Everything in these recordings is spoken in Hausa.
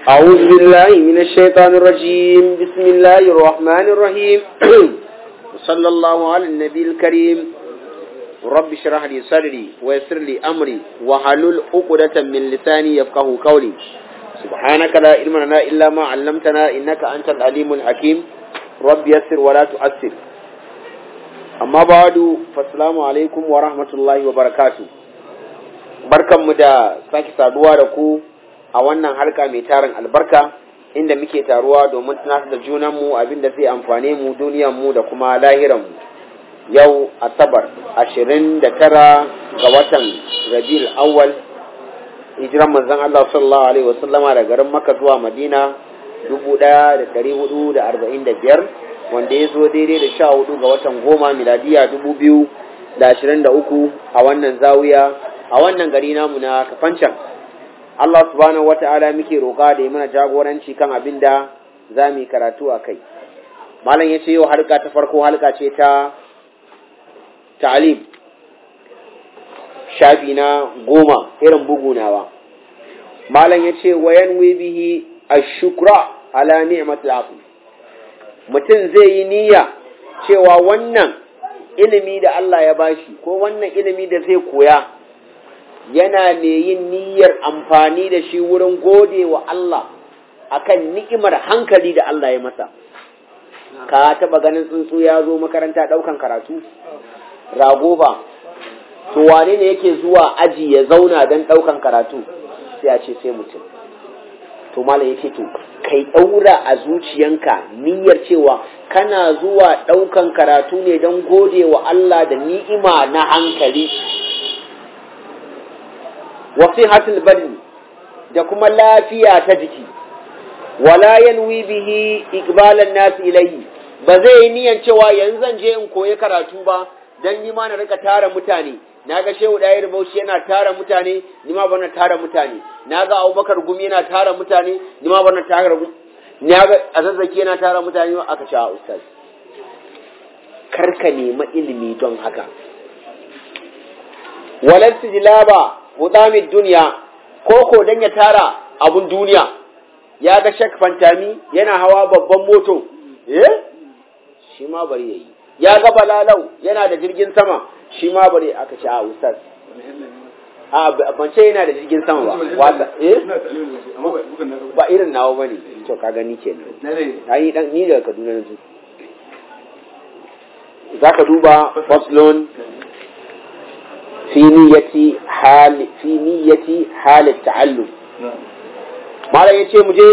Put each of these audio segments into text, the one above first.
أعوذ بالله من الشيطان الرجيم بسم الله الرحمن الرحيم وصلى الله على النبي الكريم رب اشرح لي صدري ويسر لي أمري وحلل عقدة من لساني يفقه قولي سبحانك لا علم لنا إلا ما علمتنا إنك أنت العليم الحكيم رب يسر ولا تؤثر أما بعد فالسلام عليكم ورحمة الله وبركاته barkanmu da sake saduwa da ku a wannan harka mai tarin albarka inda muke taruwa domin tunatar da junanmu abinda zai amfane mu duniyanmu da kuma lahiranmu yau asabar ashirin da tara ga watan rabiul awwal hijiran manzon Allah sallallahu alaihi wasallama da garin Makka zuwa Madina dubu ɗaya da ɗari hudu da arba'in da biyar wanda ya zo daidai da sha hudu ga watan goma miladiya dubu biyu da ashirin da uku a wannan zawiya a wannan gari namu na kafancan Allah subhanahu wata'ala muke roƙa da ya mana jagoranci kan abin da za mu yi karatu a kai malam ya ce yau halka ta farko halka ce ta ta'alim shafi na goma irin bugunawa malam ya ce wayan bihi ashukra ala ni'matul afu mutum zai yi niyya cewa wannan ilimi da Allah ya bashi ko wannan ilimi da zai koya yana mai yin niyyar amfani da shi wurin gode wa Allah akan ni'imar hankali da Allah ya masa ka taba ganin tsuntsu ya zo makaranta daukan karatu rago ba to wane ne yake zuwa aji ya zauna don daukan karatu sai a ce sai mutum to malam yake to kai daura a zuciyanka niyyar cewa kana zuwa daukan karatu ne don gode wa Allah da ni'ima na hankali wasihatul badni da kuma lafiya ta jiki wala yanwi bihi iqbalan nas ilayhi ba zai yi niyan cewa yanzu zan je in koyi karatu ba dan ni ma na rika tara mutane naga shehu dayar bauchi yana tara mutane ni ma bana tara mutane naga abubakar gumi yana tara mutane ni ma bana tara gumi naga azazzaki yana tara mutane aka ce a ustaz karka nema ilimi don haka walal sijlaba hutamin duniya ko ko dan ya tara abun duniya ya ga shak fantami yana hawa babban moto eh shi ma bari yayi ya ga balalau yana da jirgin sama shi ma bari aka ce a ustaz a ban ce yana da jirgin sama ba wasa eh ba irin nawa bane to ka gani kenan ai dan ni daga Kaduna yanzu zaka duba faslon في نية حال في نية حال التعلم ما لا يتي مجي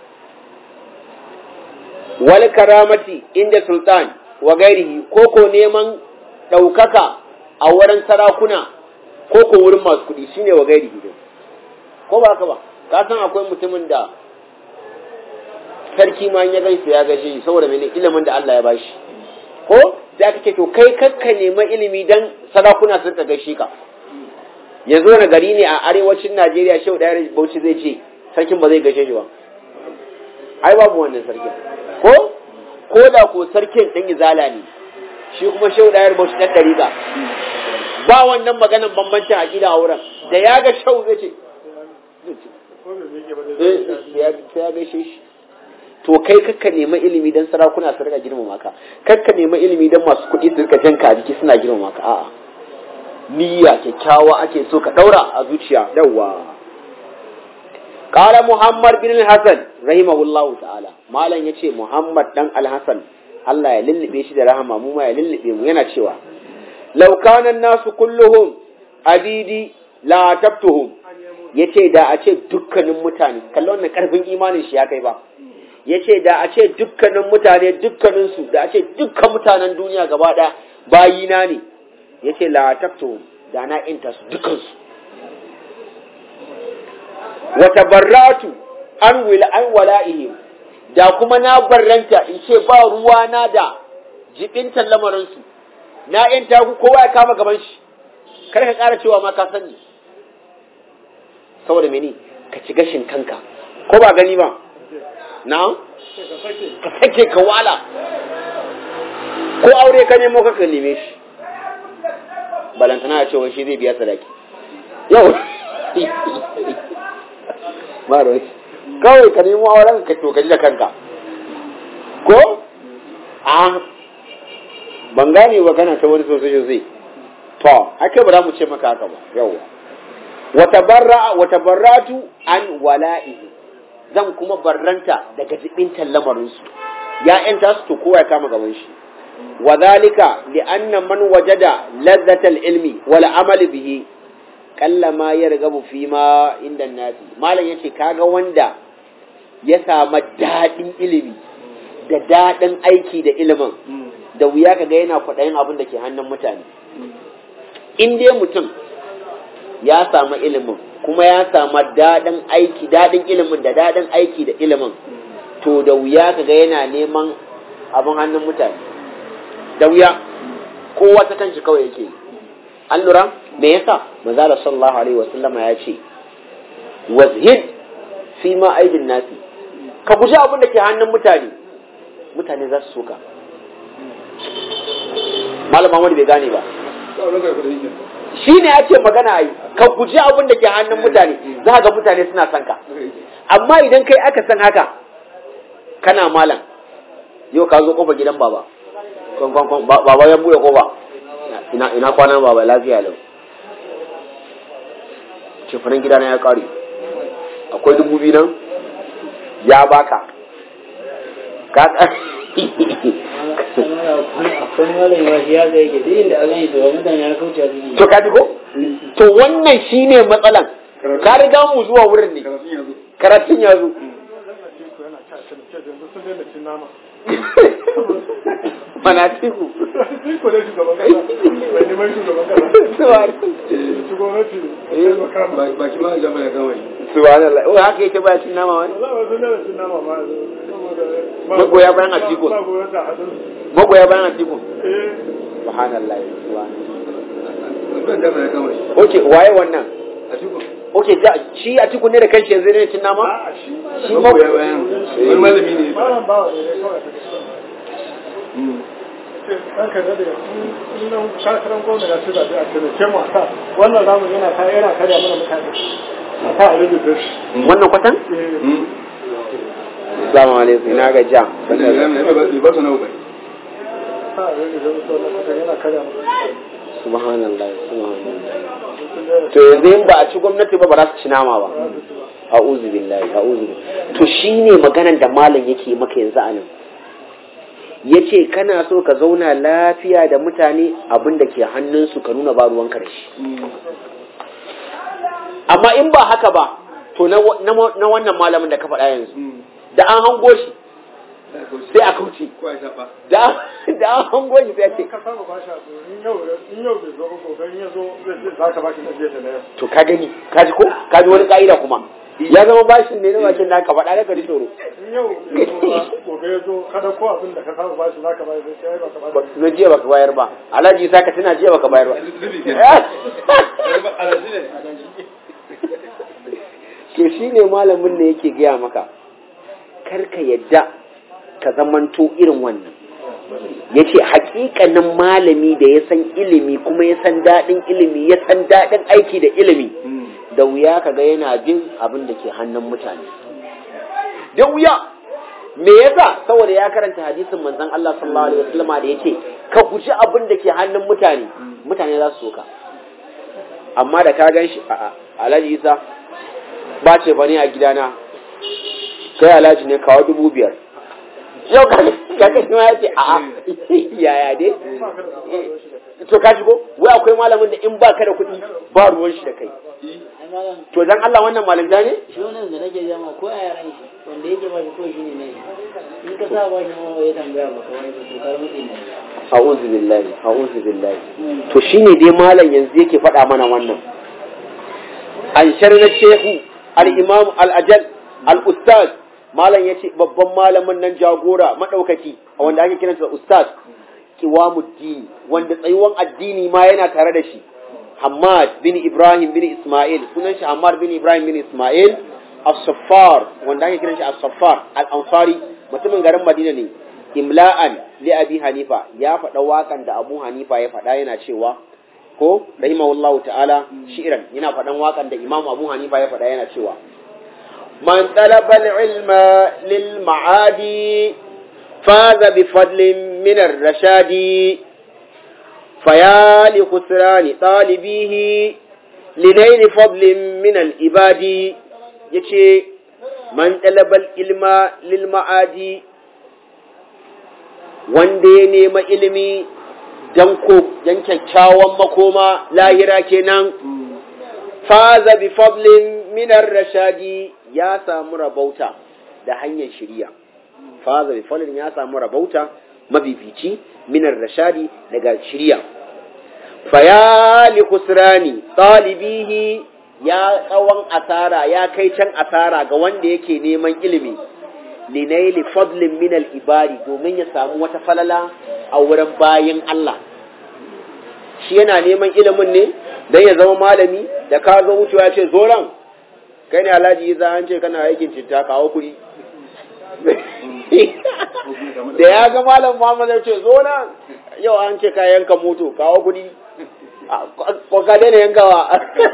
والكرامة عند سلطان وغيره كوكو نيمان ɗaukaka a wurin sarakuna ko ko wurin masu kuɗi shine wa gairi gidan ko ba ka ba ka san akwai mutumin da sarki ma ya gaisa ya gaishe shi saboda mene ilimin da Allah ya bashi ko sai aka ce to kai kakka nema ilimi dan sarakuna sun ka gaishe ka yanzu wani gari ne a arewacin Najeriya shehu da Bauchi zai ce sarkin ba zai gaishe shi ba ai babu wannan sarkin ko ko da ko sarkin dan izala ne shi kuma shehu da Bauchi dan dariƙa ba wannan maganan bambancin aqida a wurin da ya ga shehu zai ce ya gaishe shi to kai kakka nema ilimi dan sarakuna su rika girmama ka kakka nema ilimi dan masu kuɗi su rika janka a jiki suna girmama ka a'a niyya kyakkyawa ake so ka daura a zuciya yawa qala muhammad bin al-hasan rahimahullahu ta'ala malam yace muhammad dan al-hasan Allah ya lullube shi da rahama mu ma ya lullube mu yana cewa law kana an-nasu kulluhum abidi la tabtuhum yace da a ce dukkanin mutane kallon wannan karfin imanin shi ya kai ba ya ce da a ce dukkanin mutane dukkaninsu da a ce dukkan mutanen duniya gaba ɗaya bayina ne ya ce latakto da na inta su dukansu wata barratu an wila an wala'ihim da kuma na barranta in ce ba ruwa na da jibintan lamarinsu na yanta ku kowa ya kama gaban shi kar ka ƙara cewa ma ka sani saboda mene ka ci gashin kanka ko ba gani ba na ka sake ka wala ko aure ka nemo ka neme shi balantana ya cewa shi zai biya sadaki yau ba kawai ka nemo auren ka to ka ji da kanka ko a ban gane ba kana ta wani sosai sosai to ake ba za mu ce maka haka ba yawa wata barra wata barratu an wala'ihi zan kuma barranta daga jibintan lamarinsu ya'yanta su to kowa ya kama gaban shi wa zalika li anna man wajada ladzatal ilmi wal amali bihi kalla ma yargabu fi ma inda nasi malam yace kaga wanda ya samu dadin ilimi da dadin aiki da ilimin da wuya kaga yana kwaɗayin abin da ke hannun mutane in dai mutum ya samu ilimin kuma ya samu daɗin aiki daɗin ilimin da daɗin aiki da ilimin to da wuya kaga yana neman abin hannun mutane da wuya kowa ta kanshi kawai yake an lura me yasa manzala sallallahu alaihi wasallama ya ce wazhid fi ma aidin nasi ka guji abin da ke hannun mutane mutane za su soka malam Muhammad bai gane ba shi ne ake magana ai ka guji abin da ke hannun mutane za ga mutane suna son ka amma idan kai aka san haka kana malam yau ka zo kofar gidan baba baba ya buɗe kofa ina ina kwanan baba lafiya lau cefanen gidana ya ƙare akwai dubu biyu nan ya baka ka to ka ko to wannan shine matsalan ka riga mu zuwa wurin ne karatun ya zo mana tiku Tiku ne shugaban kasa, mai neman shugaban kasa. Shugabanci ne. baki ma gaba ya gama shi subhanallah o haka yake baya cin nama wani Za a wasu nana cin nama ma saboda Magoya bayan Atiku. Ba goyon ta hadu. magoya bayan atiku Eh, subhanallah subhanallah ban gaba ya gama shi oke waye wannan a cikin oke da shi atiku ne da kanshi yanzu ne cin nama a shi. shi magoya bayan wani malami ne Malam bawa ne dai kawai ta kasa. Ce, ɗan ka daɗe, in nan shakaran gwamna ya ci zaɓe a taimake mu a sa. Wannan zamu yana ta yana karya mana mutane. A sa a rubuta shi. wannan kwatan Eh, assalamu alaikum ina ga ja wanda ya gama ya ba su nawa bai sa a rubuta shi wannan kwatan yana karya mana mutane. subhanallah subhanallah Sun daina to yanzu in ba a ci gwamnati ba ba za su ci nama ba a'udhu billahi a'udhu billahi to shine maganan da malam yake maka yanzu a nan yace kana so ka zauna lafiya da mutane abin da ke hannunsu ka nuna ba ruwan karshe amma in ba haka ba to na wa- na wa- na wannan malamin da ka faɗa yanzu da an hango shi sai a kauce ko ya shafa da da an hango shi sai a ce ka saba ba shi a tsoro in yau in yau bai zo ba gobe in ya zo zai ce za ka ba shi na jiya da na yau to ka gani ka ji ko ka ji wani ka'ida kuma ya zama bashin ne na bakin da ka faɗa da ka ji tsoro in yau bai zo ba gobe ya zo kada ko abin da ka saba ba shi za ka ba shi sai ba ka ba ba na jiya baka bayar ba alhaji sa ka tuna jiya baka bayar ba zubi ke alaji ne to shine malamin ne yake gaya maka kar ka yadda ka zamanto irin wannan yace hakikanin malami da ya san ilimi kuma ya san daɗin ilimi ya san daɗin aiki da ilimi da wuya kaga yana bin abin da ke hannun mutane da wuya me yasa saboda ya karanta hadisin manzon Allah sallallahu alaihi wasallam da yace ka guji abin da ke hannun mutane mutane za su soka amma da ka gan shi a alhaji isa ba ce bane a gidana kai alhaji ne kawo dubu biyar yau ka ka ma ya ce a'a yaya dai to ka shigo wai akwai malamin da in baka da kuɗi ba ruwan shi da kai to dan Allah wannan malamta ne shi wannan da nake jama ko a yaran shi wanda yake ba shi ko shi ne ne in ka sa ba shi ma ya tambaya ba kawai ba to kar mutum ne a'udhu billahi a'udhu billahi to shine dai malam yanzu yake faɗa mana wannan an sharna shehu al-imam al-ajal al-ustaz malam yace babban malamin nan jagora madaukaki wanda ake kiransa ustaz kiwamuddin wanda tsayuwan addini ma yana tare da shi Hamad bin Ibrahim bin Ismail sunan shi Hamad bin Ibrahim bin Ismail As-Saffar wanda ake kiran shi As-Saffar Al-Ansari mutumin garin Madina ne imla'an li Abi Hanifa ya faɗa waƙan da Abu Hanifa ya faɗa yana cewa ko rahimahullahu ta'ala shi'ran yana faɗan waƙan da Imam Abu Hanifa ya faɗa yana cewa من طلب العلم للمعاد فاز بفضل من الرشاد فيا لخسران طالبيه لنيل فضل من الإباد يتي من طلب العلم للمعاد wanda ya nema ilimi don kyakkyawan makoma lahira kenan faza bi fadlin minar rashadi ya samu rabauta da hanyar shiriya faza bi fadlin ya samu rabauta mabibici minar rashadi daga shiriya faya li khusrani talibihi ya tsawon asara ya kai can asara ga wanda yake neman ilimi linaili fadlin min al-ibari domin ya samu wata falala a wurin bayin Allah shi yana neman ilimin ne dan ya zama malami da ka zo wucewa ce zoran kai ne alhaji za an ce kana aikin citta kawo kuɗi da ya ga malam Muhammad ya ce zoran yau an ce ka yanka moto kawo kuɗi ko ka daina yankawa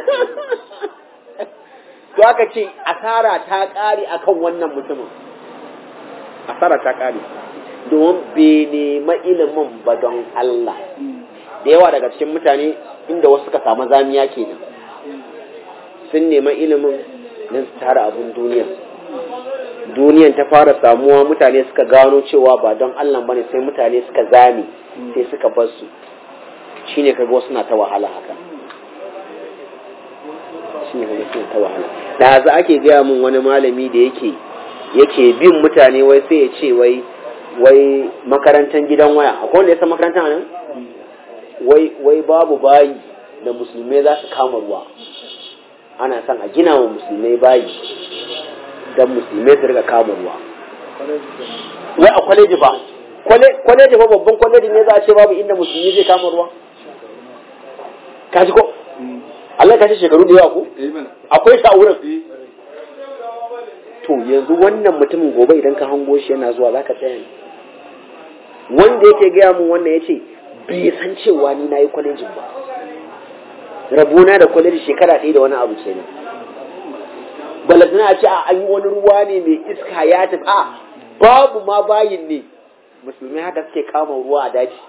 to aka ce asara ta ƙare akan wannan mutumin asara ta kare domin bai nema ilimin ba don Allah da yawa daga cikin mutane inda wasu suka samu zamiya kenan sun nema ilimin don su tara abin duniya duniyan ta fara samuwa mutane suka gano cewa ba don Allah bane sai mutane suka zame sai suka bar su shine kaga wasu na ta wahala haka shine kaga suna ta wahala da za ake gaya min wani malami da yake yake bin mutane wai sai ya ce wai wai makarantar gidan waya akwai wanda ya san makarantar nan wai wai babu bayi da musulmai za su kama ruwa ana son a gina wa musulmai bayi don musulmai su riga kama ruwa wai a kwaleji ba kwaleji ba babban kwaleji ne za a ce babu inda musulmi zai kama ruwa kaji ko Allah ka ce shekaru da yawa ko akwai sa wurin to yanzu wannan mutumin gobe idan ka hango shi yana zuwa zaka tsaya ne wanda yake gaya mun wannan ya ce bai san cewa ni na yi kwalejin ba rabona da kwaleji shekara ɗaya da wani abu kenan balantana a ce a an yi wani ruwa ne mai iska ya tafi a babu ma bayin ne musulmai haka suke kama ruwa a daji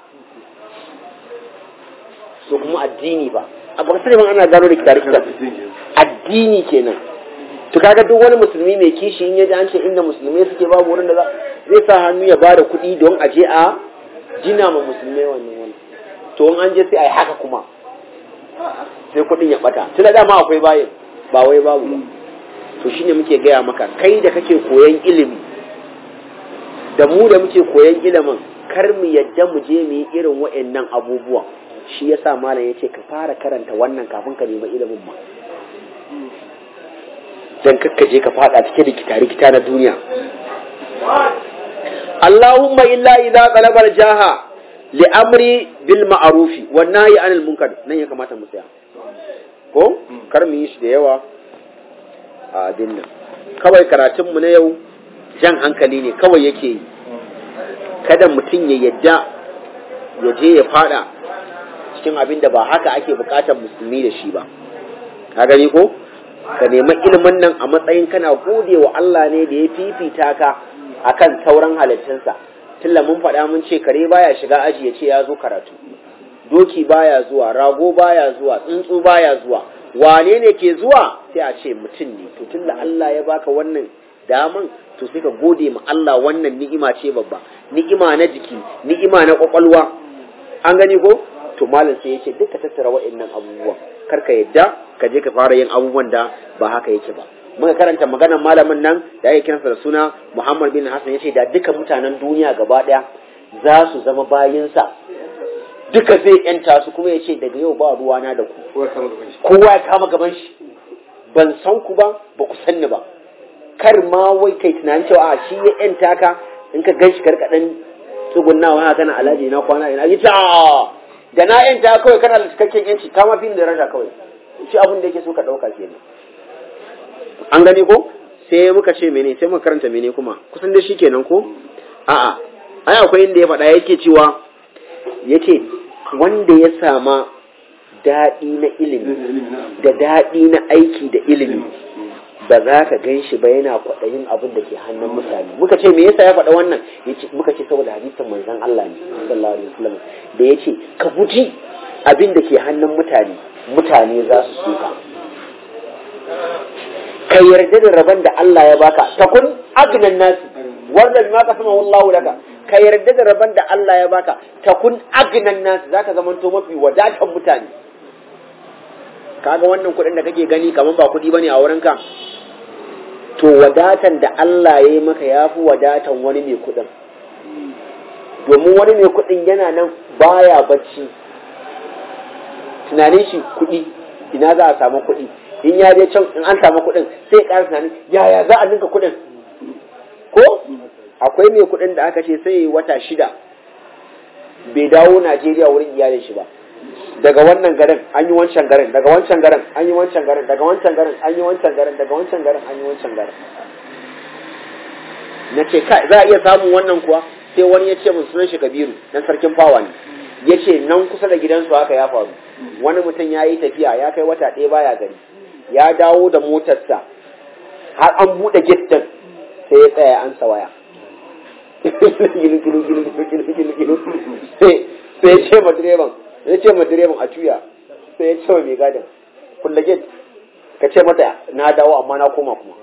so kuma addini ba a baka sani ana gano da kitare addini kenan to kaga duk wani musulmi mai kishi in yaji an ce inda musulmai suke babu wurin da za zai sa hannu ya bada kuɗi don a je a jina ma musulmai wannan wani to in an je sai a yi haka kuma sai kuɗin ya ɓata tun dama akwai bayan ba wai babu ba to shine muke gaya maka kai da kake koyan ilimi da mu da muke koyan ilimin kar mu yadda mu je mu yi irin wa'annan abubuwan shi yasa malam ya ce ka fara karanta wannan kafin ka nemi ilimin ma dan kakkaje ka fada cike da kita-rikita na duniya Allahumma illa idza qalaba jaha li amri bil ma'rufi wan nahyi anil munkar nan ya kamata mu tsaya ko kar mu yi shi da yawa a abin nan kawai karatun mu na yau jan hankali ne kawai yake yi kada mutum ya yadda ya je ya fada cikin abin da ba haka ake bukatar musulmi da shi ba ka gani ko ka nemi ilimin nan a matsayin kana gode wa Allah ne da ya fifita ka akan sauran halittunsa tilla mun faɗa mun ce kare baya shiga aji ya ce ya zo karatu doki baya zuwa rago baya zuwa tsuntsu baya zuwa wane ne ke zuwa sai a ce mutum ne to tunda Allah ya baka wannan daman to sai ka gode ma Allah wannan ni'ima ce babba ni'ima na jiki ni'ima na kwakwalwa an gani ko to malam sai yace duka tattara wa'annan abubuwan kar ka yadda ka je ka fara yin abubuwan da ba haka yake ba muka karanta maganar malamin nan da ake kiransa da suna Muhammad bin Hassan yace da duka mutanen duniya gaba daya za su zama bayinsa duka zai yanta su kuma yace daga yau ba ruwa na da ku kowa ya kama gaban shi ban san ku ba ba ku sanni ba kar ma wai kai tunanin cewa a shi ya yanta ka in ka gan shi karkaɗan tsugunnawa haka kana alaji na kwana ina yi ta da na yanta kawai kana da cikakken yanci ka ma fi da rasha kawai shi abin da yake so ka ɗauka kenan an gani ko sai muka ce mene sai muka karanta mene kuma kusan da shi kenan ko a'a ai akwai inda ya faɗa yake cewa yace wanda ya sama daɗi na ilimi da daɗi na aiki da ilimi ba za ka gan shi ba yana kwaɗayin abin da ke hannun mutane muka ce me yasa ya faɗa wannan muka ce saboda hadisin manzon Allah ne sallallahu alaihi wasallam da ya ce ka guji abin da ke hannun mutane mutane za su suka ka yarda da rabon da Allah ya baka takun agnan nasi wanda ma ka sama wallahu laka ka yarda da rabon da Allah ya baka takun agnan nasi zaka zamanto mafi wadatan mutane kaga wannan kuɗin da kake gani kaman ba kuɗi bane a wurin ka to wadatan da Allah ya yi maka yafi wadatan wani mai kuɗin domin wani mai kuɗin yana nan baya bacci tunanin shi kuɗi ina za a samu kuɗi in ya je can in an samu kuɗin sai ƙara tunanin yaya za a ninka kuɗin ko akwai mai kuɗin da aka ce sai wata shida bai dawo Najeriya wurin iyalin shi ba daga wannan garin an yi wancan garin daga wancan garin an yi wancan garin daga wancan garin an yi wancan garin daga wancan garin an yi wancan garin na ce kai za a iya samun wannan kuwa sai wani ya ce mun sunan shi Kabiru dan sarkin fawa ne ya ce nan kusa da gidansu haka ya faru wani mutum ya yi tafiya ya kai wata ɗaya baya gari ya dawo da motarsa har an buɗe gate din sai ya tsaya an waya sai ya ce ma direban ya ce ma direban a tuya sai ya ce wa mai gadin kulle gate ka ce mata na dawo amma na koma kuma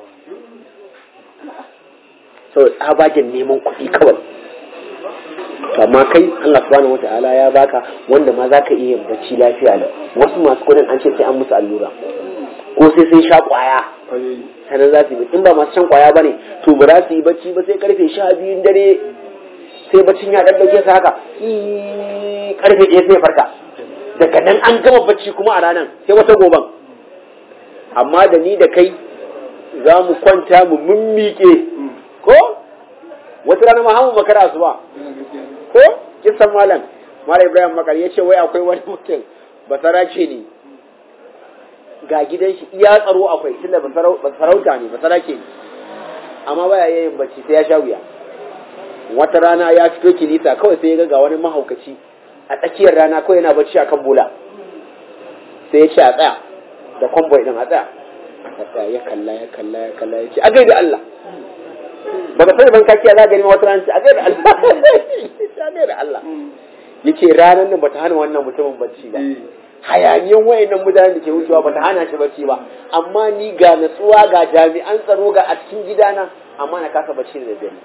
sau tsabagen neman kuɗi kawai amma kai Allah subhanahu wata'ala ya baka wanda ma za ka iya yin bacci lafiya lau wasu masu kudin an ce sai an musu allura ko sai sun sha kwaya sannan za su yi in ba masu shan kwaya ba ne to ba za su yi bacci ba sai karfe sha biyun dare sai baccin ya dan dauke su haka karfe ɗaya sai farka daga nan an gama bacci kuma a ranar sai wata goban amma da ni da kai za mu kwanta mu mummike ko wata rana ma hamu makara su ba ko kisan malam malam ibrahim makar ya ce wai akwai wani mutum basarake ne ga gidan shi iya tsaro akwai tunda basarauta ne basarake ne amma baya yin bacci sai ya sha wuya wata rana ya fito kilisa kawai sai ya ga wani mahaukaci a tsakiyar rana kawai yana bacci akan bola sai ya ce a tsaya da kwamboy din a tsaya a tsaya ya kalla ya kalla ya kalla ya ce a gaida Allah ba ka sani ban kakiya za gani wata rana ce a gaida Allah a gaida Allah yace ranar nan bata hana wannan mutumin bacci ba hayaniyan wayannan mutanen da ke wucewa bata hana shi bacci ba amma ni ga natsuwa ga jami'an tsaro ga a cikin gidana amma na kasa bacci da dare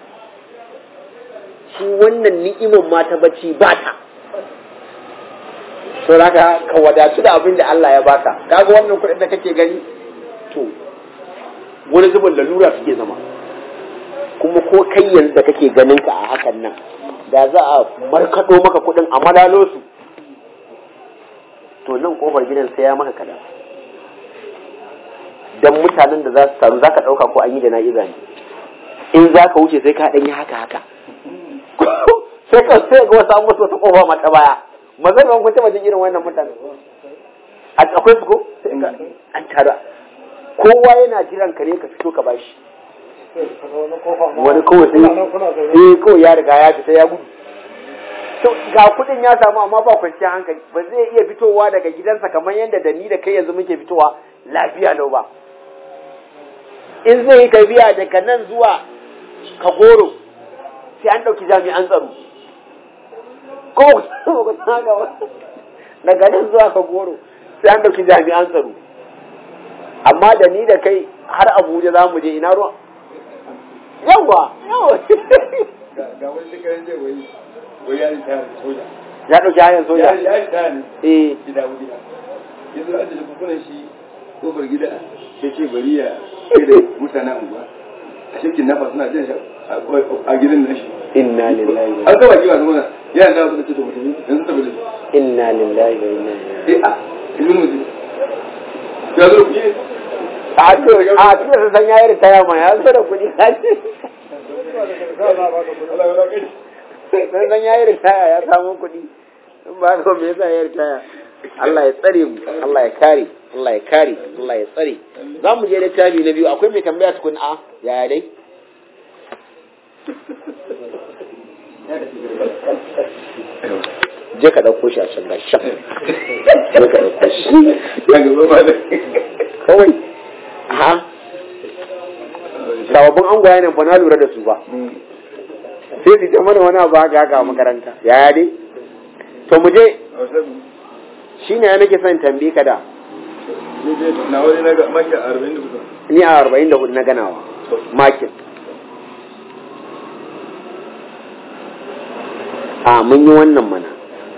shi wannan ni'imar ma ta bacci ba ta to zaka ka wadatu da abin da Allah ya baka kaga wannan kuɗin da kake gani to wani zubin lalura suke zama kuma ko kai yanzu da kake ganin ka a hakan nan da za a markaɗo maka kuɗin a malalo su to nan kofar gidan sai ya maka kada dan mutanen da za su taru za ka ɗauka ko an yi da na'iza ne in za ka wuce sai ka ɗan yi haka haka sai ka sai ga wasu an musu wata kofa mata baya mazan ban kun taɓa jin irin wannan mutane akwai su ko sai ka an tara kowa yana jiran ka ne ka fito ka bashi wani kawai sai eh kawai ya riga ya fita ya gudu to ga kudin ya samu amma ba kwanciyar hankali ba zai iya fitowa daga gidansa kamar yadda da ni da kai yanzu muke fitowa lafiya lau ba in zai yi tafiya daga nan zuwa kagoro sai an ɗauki jami'an tsaro ko daga nan zuwa kagoro sai an ɗauki jami'an tsaro amma da ni da kai har abuja za mu je ina ruwa yawa yawa ga wani shekarun zai wai wai ya ritaya da soja ya ɗauki hanyar soja ya ritaya ne eh gida wuri yanzu an da kukunan shi kofar gida ya ce bari ya kai da mutanen unguwa a shekin nafa suna jan shi a gidan nashi inna lillahi wa an gaba kiwa zama yana da suka ce to mutum yanzu tafi da shi inna lillahi wa inna ilaihi eh a ilmin mutum ya zo kuɗi a to a to sun san yayi ritaya ma ya zo da kuɗi sun san yayi ritaya ya samu kuɗi in ba ka me yasa yayi ritaya Allah ya tsare mu Allah ya kare Allah ya kare Allah ya tsare za mu je littafi na biyu akwai mai tambaya tukun a yaya dai je ka ɗauko shi a can gashi can je ka ɗauko shi ya gaba ba da kawai ha sababbin angwaye nan ba na lura da su ba sai su ta mana wani abu haka haka a makaranta yaya dai to mu je shine ya nake son tambaye ka da na wani na ga maki arba'in da kusa ni a arba'in da hudu na ganawa makin a mun yi wannan mana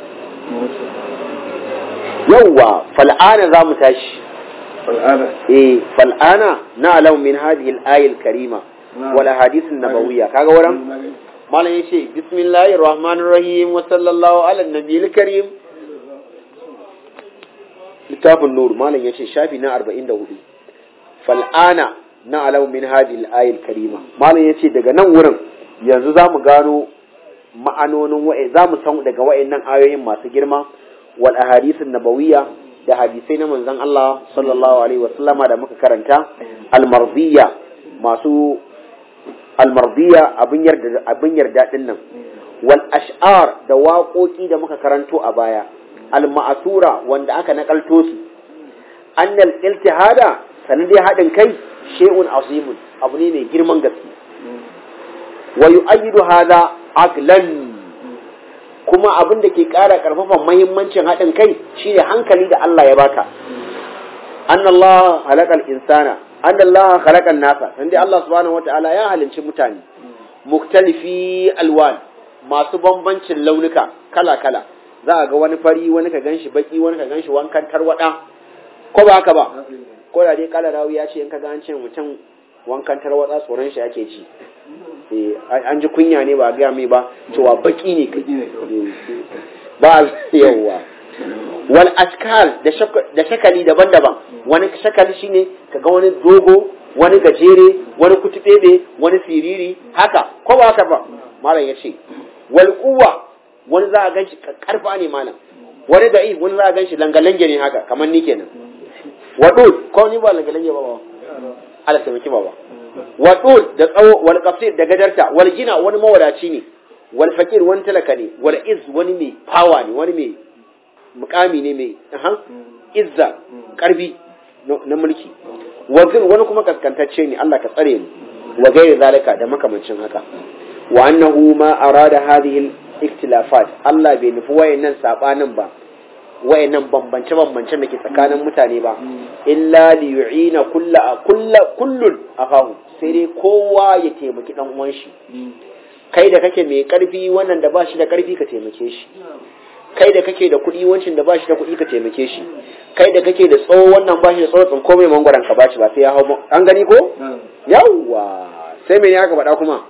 yawwa fal'ana za mu tashi al'ada eh fal'ana na alau min hadhihi al-ayat al-karima wal ahadith an-nabawiyya kaga wurin malam yace bismillahir rahmanir rahim wa sallallahu ala nabiyil karim littafin nur malam yace shafi na 44 fal'ana na alau min hadhihi al-ayat al-karima malam yace daga nan wurin yanzu zamu gano ma'anonin wa'ai zamu san daga wa'annan ayoyin masu girma wal ahadith an-nabawiyya da hadisai na manzon Allah sallallahu alaihi wasallama da muka karanta al-mardiyya masu almardiya abin yarda abin yarda din nan wal ash'ar da waƙoƙi da muka karanto a baya al ma'asura wanda aka nakalto su annal iltihada sanin dai hadin kai shay'un azimun abu ne mai girman gaske wa yu'ayyidu hadha aqlan kuma abin da ke ƙara ƙarfafa muhimmancin haɗin kai shine hankali da Allah ya baka annallahu halaqal insana anna Allah khalaqa nasa dan dai Allah subhanahu wataala ya halinci mutane muktalifi alwan masu bambancin launuka kala kala za a ga wani fari wani ka ganshi baki wani ka ganshi wankan tarwada ko ba haka ba ko da dai kala rawi ya ce in ka ga an ce mutum wankan tarwada tsoron shi ake ci eh an ji kunya ne ba ga mai ba cewa baki ne kai ba yawa wal ashkal da shakali daban-daban wani shakali shine kaga wani dogo wani gajere wani kutubebe wani siriri haka ko ba haka ba malam ya ce wal quwwa wani za a ganshi karfa ne malam wani da'i wani za a ganshi langalange ne haka kamar ni kenan wadud ko ni ba langalange ba ba Allah sai miki baba wadud da tsawo wal qasir da gadarta wal gina wani mawadaci ne wal fakir wani talaka ne wal iz wani mai power ne wani mai mukami ne mai izza karbi na mulki wazir wani kuma kaskantacce ne Allah ka tsare mu wa gairi zalika da makamancin haka wa annahu ma arada hadhihi al-ikhtilafat Allah bai nufi wayannan sabanin ba wayannan bambance bambance da ke tsakanin mutane ba illa li yu'ina kullu kullu kullun akahu sai dai kowa ya taimaki dan uwan shi kai da kake mai karfi wannan da ba shi da karfi ka taimake shi kai da kake da kuɗi wancin da bashi da kuɗi ka taimake shi kai da kake da tsawo wannan bashi da tsawo tsinko mai mangwaron ka bashi ba sai ya hau an gani ko yawwa sai me ya ka faɗa kuma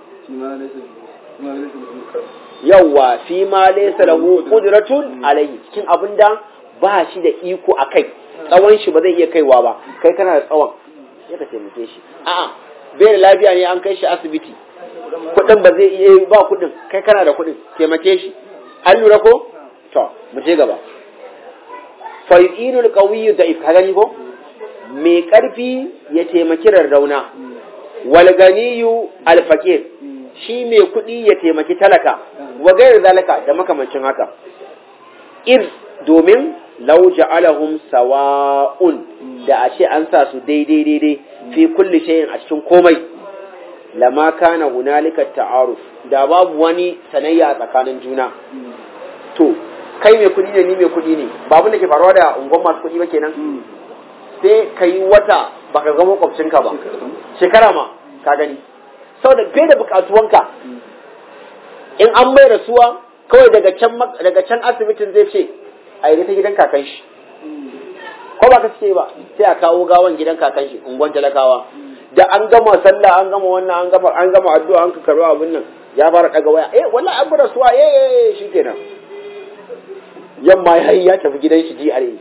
yawwa fi ma laysa lahu qudratun alayhi cikin abin da ba shi da iko a kai tsawon shi ba zai iya kaiwa ba kai kana da tsawon sai ka taimake shi a'a bai da lafiya ne an kai shi asibiti kuɗin ba zai iya ba kuɗin kai kana da kuɗin taimake shi an lura ko to mu je gaba fa yu'inul qawiyyu da'if ka gani ko mai karfi ya taimaki rarrauna wal ganiyu al faqir shi mai kuɗi ya taimaki talaka wa gairu zalika da makamancin haka iz domin law ja'alahum sawa'un da a ce an sa su daidai daidai fi kulli shay'in a cikin komai lama kana hunalika ta'aruf da babu wani sanayya tsakanin juna to kai mai kuɗi ne ni mai kuɗi ne ba abin da ke faruwa da unguwar masu kuɗi ba kenan sai ka yi wata baka ga makwabcinka ba shekara ma ka gani saboda bai da bukatuwanka in an bai rasuwa kawai daga can daga can asibitin zai ce a yi ta gidan kakan shi ko ba ka ce ba sai a kawo gawan gidan kakan shi unguwan talakawa da an gama sallah an gama wannan an gama an gama addu'a an ka karo abin nan ya fara daga waya eh wallahi an bar rasuwa eh eh shikenan yamma ya yi ya tafi gidan shi GRA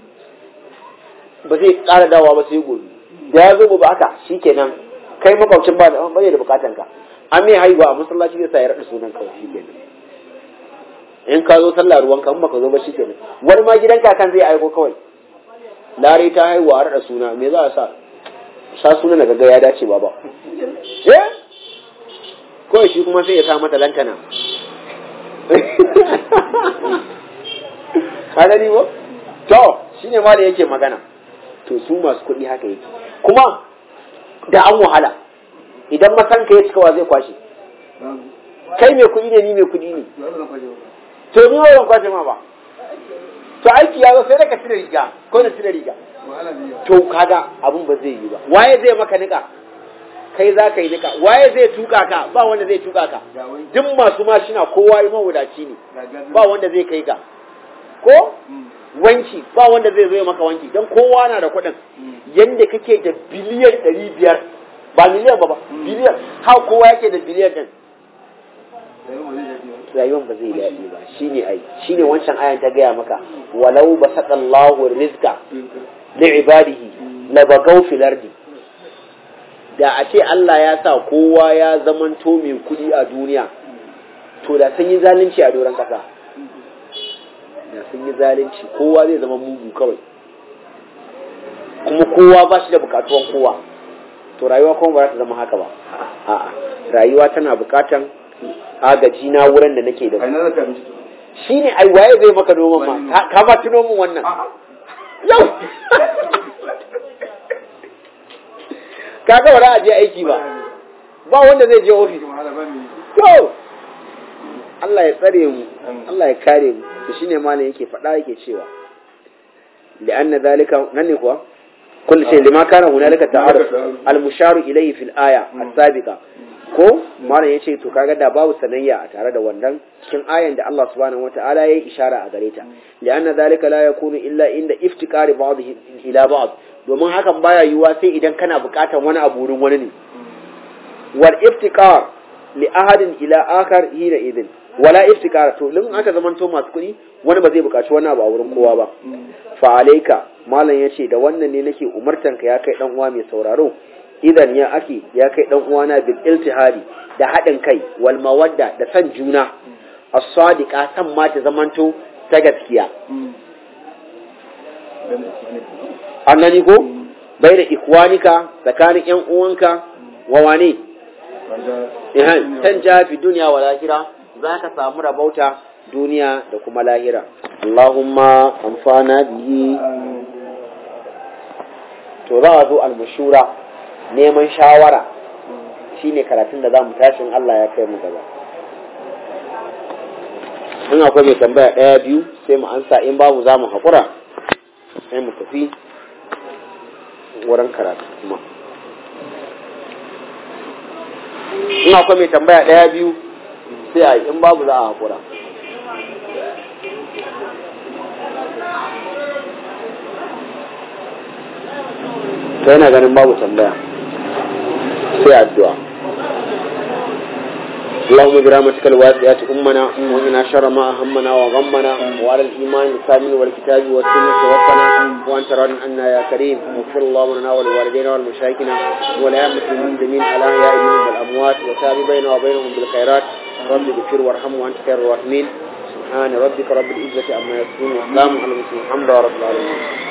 ba zai ƙara dawa ba sai gobe da ya zo gobe haka shikenan kai makwabcin ba da bai da bukatan ka an mai haihuwa a masallaci zai sa ya raɗa sunan kawai shikenan in ka zo sallah ruwan ka in baka zo ba shikenan wani ma gidan kakan zai aiko kawai lare ta haihuwa a raɗa suna me za a sa sa suna na gaga ya dace ba ba eh kawai shi kuma sai ya sa mata lantana ka gani ba to shine ma da yake magana to su masu kuɗi haka yake kuma da an wahala idan masanka ya cika wa zai kwashe kai mai kuɗi ne ni mai kuɗi ne to ni ba ban kwashe ma ba to aiki ya zo sai daga cire riga ko da cire riga to kaga abun ba zai yi ba waye zai maka nika kai za ka yi nika waye zai tuka ka ba wanda zai tuka ka duk masu mashina kowa yi mawadaci ne ba wanda zai kai ka ko wanki ba wanda zai zo maka wanki don kowa na da kuɗin yadda kake da biliyan ɗari biyar ba miliyan ba ba biliyan ha kowa yake da biliyan ɗin rayuwan ba zai daɗi ba shine ai shine wancan ayan ta gaya maka walau basaqallahu rizqa li ibadihi la bagaw fil ardi da a ce Allah ya sa kowa ya zamanto mai kuɗi a duniya to da sun yi zalunci a doron ƙasa da sun yi zalunci kowa zai zama mugu kawai kuma kowa ba shi da bukatuwan kowa to rayuwa kuma ba za ta zama haka ba a'a rayuwa tana bukatan agaji na wurin da nake da shi ne ai waye zai maka noman ma ka ma tuno min wannan yau kaga ba za a je aiki ba ba wanda zai je ofis to Allah ya tsare mu Allah ya kare mu to shine malam yake faɗa yake cewa li'anna zalika nan ne kuwa kullu shay lima kana hunalika ta'aruf al-musharu ilayhi fil aya as-sabiqa ko malam yace to kaga da babu sanayya a tare da wannan cikin ayan da Allah subhanahu wata'ala yayi ishara a gare ta li'anna zalika la yakunu illa inda iftikari ba'dhi ila ba'd domin hakan baya yiwuwa sai idan kana buƙatar wani abu wurin wani ne wal iftikar li ahadin ila akhar hina idin wala iftikara to lin aka zamanto masu kuɗi wani ba zai buƙaci wani abu a wurin kowa ba fa alayka malam yace da wannan ne nake umartanka ya kai dan uwa mai sauraro idan ya ake ya kai dan uwana bil iltihadi da haɗin kai wal mawadda da san juna as-sadiqa san ma ta zamanto ta gaskiya an gani ko bai da ikwanika tsakanin yan uwanka wa wane tan ja fi duniya wa lahira za ka samu rabauta duniya da kuma lahira Allahumma amfana bihi to za a zo almashura neman shawara shine karatun da za mu tashin Allah ya kai mu gaba in akwai mai tambaya ɗaya biyu sai mu ansa in babu za mu haƙura sai mu tafi wurin karatu kuma in akwai mai tambaya ɗaya biyu sai a yi in babu za a haƙura ta yana ganin babu tambaya sai addu'a اللهم برحمتك الواسعة أمنا وإنا شر ما أهمنا وغمنا وعلى الإيمان الكامل والكتاب والسنة توفنا وأنت راض عنا يا كريم واغفر اللهم لنا ولوالدينا والمشايخنا والأئمة المسلمين على أحياء منهم والأموات وتاب بيننا وبينهم بالخيرات رب اغفر وارحم وأنت خير الراحمين سبحان ربك رب العزة عما يصفون وسلام على المرسلين الحمد لله رب العالمين